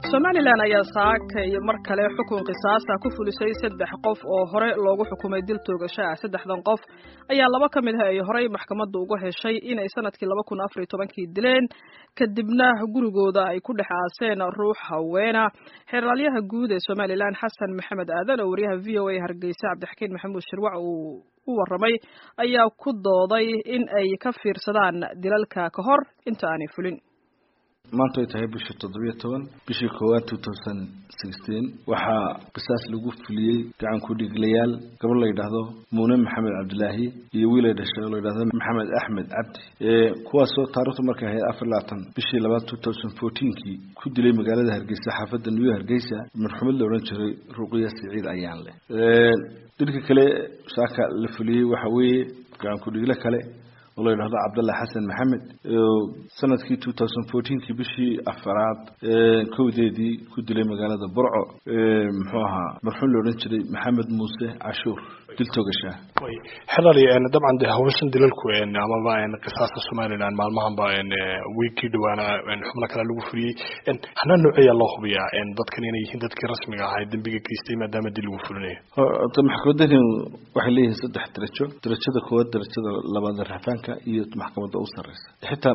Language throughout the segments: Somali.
somalilan ayaa saakay mar kale xukun qisaasa ku fulisay saddex qof oo hore loogu xukumay dil toogasho ah saddexdan qof ayaa laba ka mid ah ay horey maxkamadda uga heshay inay sanadkii laba kun afar iyo tobankii dileen kadibna gurigooda ay ku dhex aaseen ruux haweena xeeraalyaha guud ee somalilan xasan maxamed aadan oo wariyaha v o a hargeysa cabdixakiin maxamuud shirwac uu u warramay ayaa ku dooday in ay ka fiirsadaan dilalka ka hor inta aanay fulin maanta ay tahay bishii toddobiyo toban bishii koowaad two thousand sixteen waxaa qisaas lagu fuliyey gacan ku-dhiglayaal gabadh la yidhaahdo muune maxamed cabdilaahi iyo wiil ay dhashay oo la yidhahdo maxamed axmed cabdi kuwaasoo taarikhdu markay ahayd afar labaatan bishii labaad two thousand fourteenkii ku dilay magaalada hargeysa xaafadda new hargeysa marxumad la odhan jiray ruqiya siciid ayaan leh dilka kale saaka la fuliyey waxa weeye gacan ku-dhigle kale oo la yidhahdo cabdallah xasan maxamed sanadkii two thousand fourteenkii bishii afaraad kowdeedii ku dilay magaalada burco muxuu ahaa marxuum la odhan jiray maxamed muuse cashuur dil togashaa xelali dabcan de hawshan dilalku amaba qisaasta somalilan maalmahanba wiigkii dhawaana xubno kale lagu fuliyey hanaa nooceeya loo hubiyaa dadkan inay yihiin dadkii rasmiga ahaa ee dembiga geystay maadaama dil lagu fulinayo maxkamadani waxay leeyihiin saddex darajo darajada koowaad darajada labaad rafaanka iyo maxkamadda u sareysa xitaa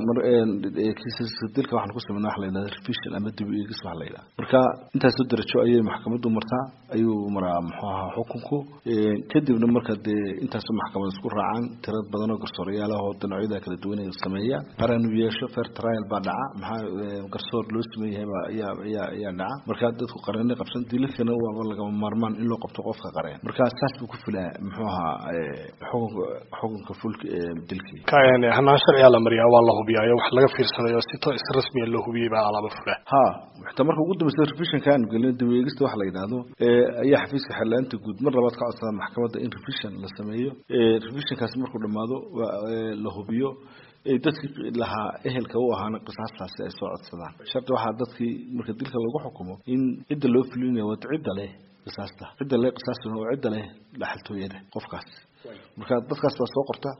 kiisaska dilka waxaan ku sameynaa waxa la yidhahda revision ama dib eegis waxa la yidhaha marka intaasoo darajo ayay maxkamaddu martaa ayuu maraa muxuu ahaa xukunku kadibna marka dee intaasoo maxkamad isku raacaan tirad badan oo garsoorayaal ah oo dhinacyada kala duwan ay sameeyaan qaran uu yeesho fair trial baa dhaca maxaa garsoor loo sameeyahay baa ayaa ayaa ayaa dhaca marka dadku qareennay qabsan dilalkana waaba lagama maarmaan in loo qabto qofka qareen marka saas buu ku filaa muxuu ahaa xukunka xukunka fulka dilkii hanaan sharciga la mariyaa waa la hubiyaayo wax laga fiirsanayo si si rasmiya loo hubiyey baa alaaba fula ha xitaa marka ugu dambeysa revisionka aanu gelin daweegista waxa la yidhaahdo ayaa xafiiska xellaanta guud mar labaad ka codsada maxkamadda in revision la sameeyo revisionkaasi markuu dhamaado la hubiyo dadkii lahaa ehelka u ahaana qisaastaasi ay soo codsadaan shardi waxaa dadkii marka dilka lagu xukumo in cidda loo fulinayo wad cidda leh qisaasta cidda leh qisaastuna oo cidda leh dhaxaltooyada qofkaas marka dadkaas baa soo qorta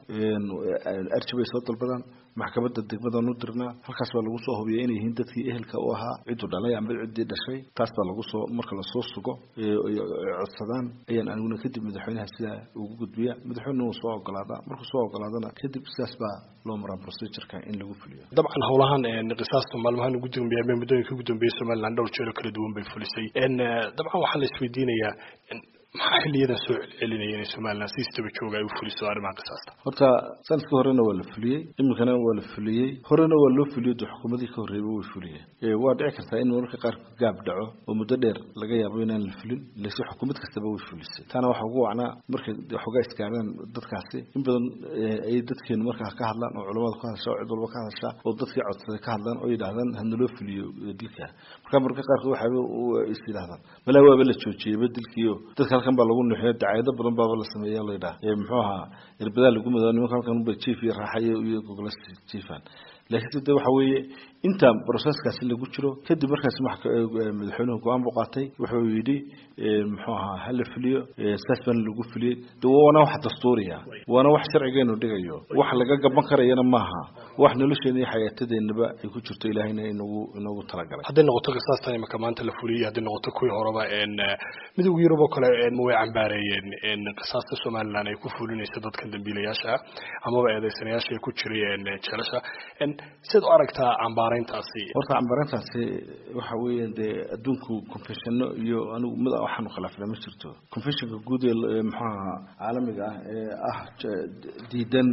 arji bay soo dalbadaan maxkamadda degmadan u dirnaa halkaas baa lagu soo hubiya inay yihiin dadkii ehelka u ahaa cidu dhalay amba ciddii dhashay taas baa lagu soo marka lasoo sugo codsadaan ayaan aniguna kadib madaxweynaha sidaa ugu gudbiya madaxweyne uu soo ogolaadaa markuu soo ogolaadana kadib sidaas baa loo maraa procedureka in lagu fuliyo dabcan howlahan qisaasta maalmahan ugu dambeeya ama muddooyinka ugu dambeeyay somaliland dhowr jeer oo kala duwan bay fulisay dabcan waxaa la isweydiinayaa maxaa xiliyadan soo celcelinaya inay somalilan si istaba jooga ay u fuliso arrimaha qisaasta horta sanadkii horena waa la fuliyey iminkana waa la fuliyey horena waa loo fuliyo de xukuumadii ka horreeyba way fuliyeen waa dhici kartaa in mararka qaar gaab dhaco oo muddo dheer laga yaabo inaan la fulin laakiin xukuumad kastaba way fulisay taana waxaa ugu wacnaa markay xogaa iskaareen dadkaasi in badan ay dadkeenu markaa ka hadlaan oo culamada ku hadasha oo cid walba ka hadasha oo dadkii codsaday ka hadlaan oo yidhaahdaan hana loo fuliyo dilka marka mararka qaarkood waxaaba is yidhahdaan malaa waaba la joojiyeyba dilkiio dadka halkan baa lagu nuxiyo dacaayado badan baaba la sameeya la yidhaha muxuu ahaa irbadaa lagu mado nimanka halkan ba jief iyo raaxayo iyo gogla jiefaan laakiin de waxa weeye inta processkaasi lagu jiro kadib markaas madaxweynuhu go-aan buu qaatay wuxuu yidhi muxuu ahaa hala fuliyo saas baana lagu fuliyey de waana wax dastuuriya waana wax sharcigeenu dhigayo wax laga gaban karayana maaha wax nolosheena iyo xayaatadeennaba ay ku jirto ilaahayna inagu inagu talagalay hadday noqoto qisaastan imaka maanta la fuliyey hadday noqoto kuwii horeba midowga yurub oo kale way cambaareeyeen qisaasta somaliland ay ku fulinayso dadkan dambiilayaasha ah amaba eedeysanayaasha ay ku jiray jeelasha siad u aragtaa cambaarayntaasi horta cambaarayntaasi waxa weeye dee adduunku confessiono iyo anigu mid waxaanu khilaafna ma jirto confessionka guud ee muxuaha caalamiga ah ee ah diidan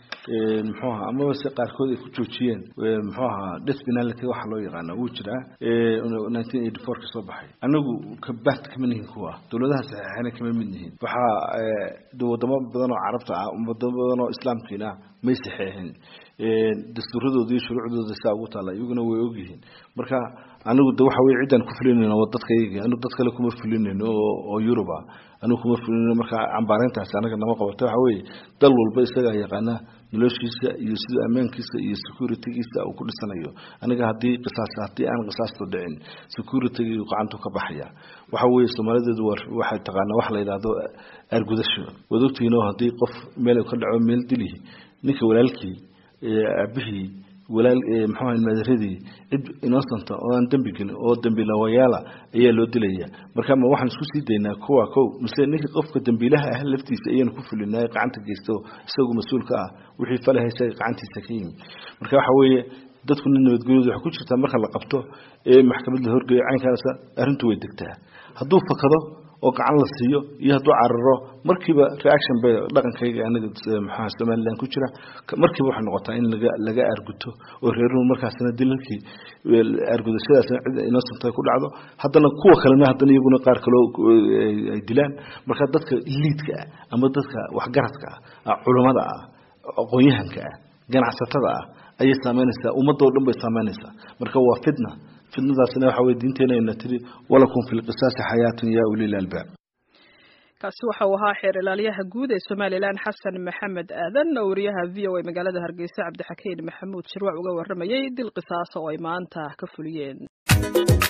muxuu ahaa amaba se qaarkood ay ku joojiyeen muxuu ahaa death penality waxa loo yaqaana wuu jiraa nineteen eighty four ka soo baxay anagu kabaht kama nihin kuwa dowladaha saxeexana kama mid nihin waxaa wadamo badan oo carabta ah wadamo badan oo islaamkiina may saxeexin dastuuradooda iyo shuruucdooda saa ugu taalla iyaguna way ogyihiin marka anigu de waxa weye ciddaan ku fulinayno waa dadka iyaga anigu dad kale kuma fulinayno oo oo yuruba anigu kuma fulinayno marka cambaarayntaasi anaga nama qabato waxa weeye dal walba isagaa yaqaana noloshiisa iyo sida ammaankiisa iyo securitygiisa uu ku dhisanayo aniga haddii qisaas haddii aan qisaastu dhicin securitygi gacantu ka baxaya waxa weeye soomaalideedu waxay taqaanaa waxa la yidhaahdo aargudasho waad ogtihiin oo haddii qof meel ka dhaco meel dilihi ninka walaalkii aabihii walaal muxuu ahay madaradii cid innocent oo aan dembi gelin oo dembilawayaala ayaa loo dilaya marka ma waxaan isku sii daynaa kuwa kow mise ninka qofka dembiilaha ah laftiisa ayaynu ku fulinay gacanta geysto isagu mas-uulka ah wixii falaha isaga gacantiisa ka yimi marka waxa weeye dadkuna nabadgelyadu waxay ku jirtaa marka la qabto ee maxkamad la horgeeyo caynkaasa arrintu way degtaa hadduu fakado oo gacan la siiyo iyo hadduu cararo markiiba reaction bay dhaqankayga aniga maxaa somaliland ku jira markiiba waxay noqotaa in laga laga arguto oo reeruhu markaasna dilalkii argudashadaasna cid innocent ku dhacdo haddana kuwa kalena haddana iyaguna qaar kaloo ay dilaan marka dadka liidka ah ama dadka waxgaradka ah culammada ah aqoon-yahanka ah ganacsatada ah ayay saameynaysaa ummadoo dhan bay saameynaysaa marka waa fitna fitnadaasna waxa weye diinteena ayna tiri walakum fi lqisaasi xayaatun ya ulil albaab kaasi waxa uu ahaa xeer ilaaliyaha guud ee somalilan xasan maxamed aadan oo wariyaha v o a magaalada hargeysa cabdixakiin maxamuud shirwac uga waramayay dil qisaasa oo ay maanta ka fuliyeen